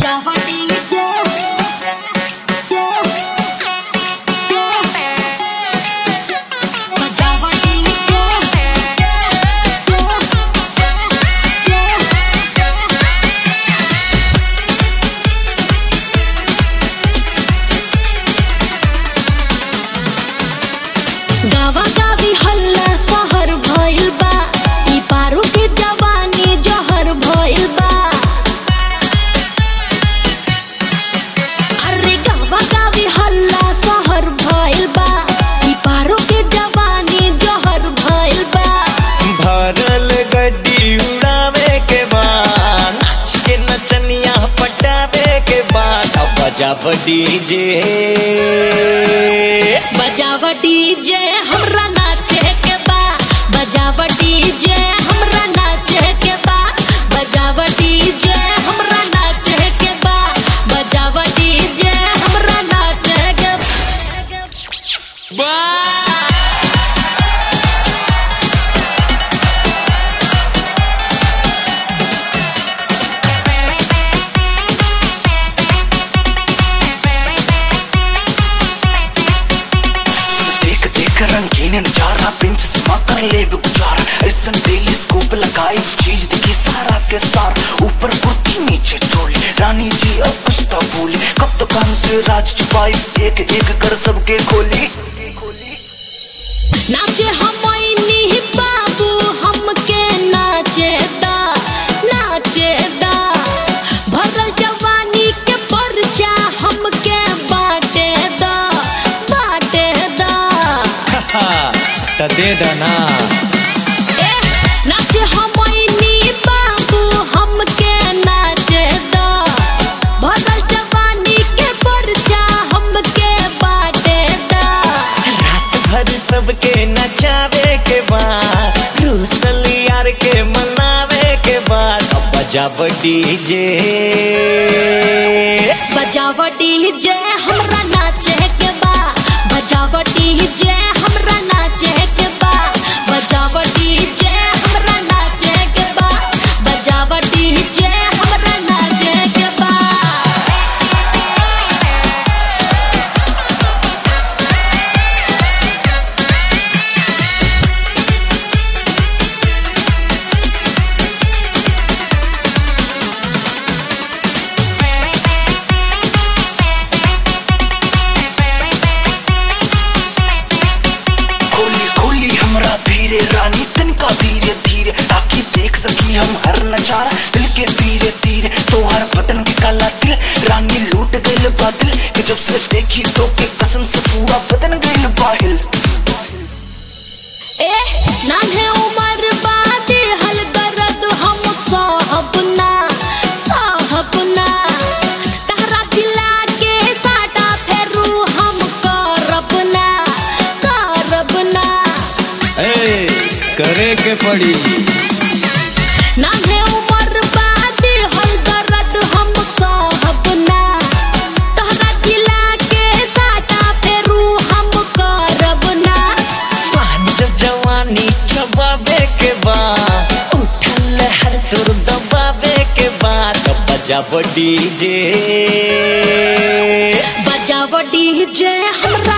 गावा गावी हल्ला सहर भइल बा ई पारू के जवानी जहर भइल बा अरे गावा गावी हल्ला सहर भइल बा ई पारू के जवानी जहर भइल बा भरल गड्डी उड़ावे के बाद नाच के नचनिया पटावे के बाद अब बजाब डीजे बजावा डीजे हमरा नाचे के बा बजावा डीजे हमरा नाचे के बा बजावा डीजे हमरा नाचे के बा बजावा डीजे हमरा नाचे के बा देख देख रंगीन नजारा पिंच समा कर ले गुजारा ऐसन डेली स्कूप लगाई चीज दिखी सारा के सार ऊपर कुर्ती नीचे चोली रानी जी अब कुछ तो बोली कब तो काम से राज छुपाई एक एक कर सबके खोली नाचे हमनी बाबू हमके नाचे दा नाचे दा भरल जवानी के परचा हमके बाटे दा बाटे दा त दे दना ए नाचे हमनी बाबू हमके नाचे दा भरल जवानी के परचा हमके बाटे दा रात भर सबके नचावे के बाद रूसल यार के मनावे के बाद अब बजाब डीजे बजावटी जे हमरा नाचे के बा बजावटी जे हमरा नाचे के बा बजावटी जे हमरा नाचे के बा बजावटी जे हमरा नाचे के बा खोली खोली हमरा धीरे रानी तिनका धीरे धीरे ताकि देख सकी हम हर नजारा दिल के धीरे धीरे तो हर बदन के काला दिल रानी लूट गइल बादल कि जब से देखी तो के कसम से पूरा बदन गइल बाहिल ए नान्हे उमर बादे हल दर्द हम साहब ना साहब ना तहरा दिला के साटा फेरू हम करब ना करब ना ए करे के पड़ी नान्हे उमर बादे हल दर्द हम साहब ना तहरा दिला के साटा फेरू हम करब ना पान जस जवानी छबावे के बाद उठल हर तुर दबावे के बाद अब बजाब डीजे बजावटी जे हमरा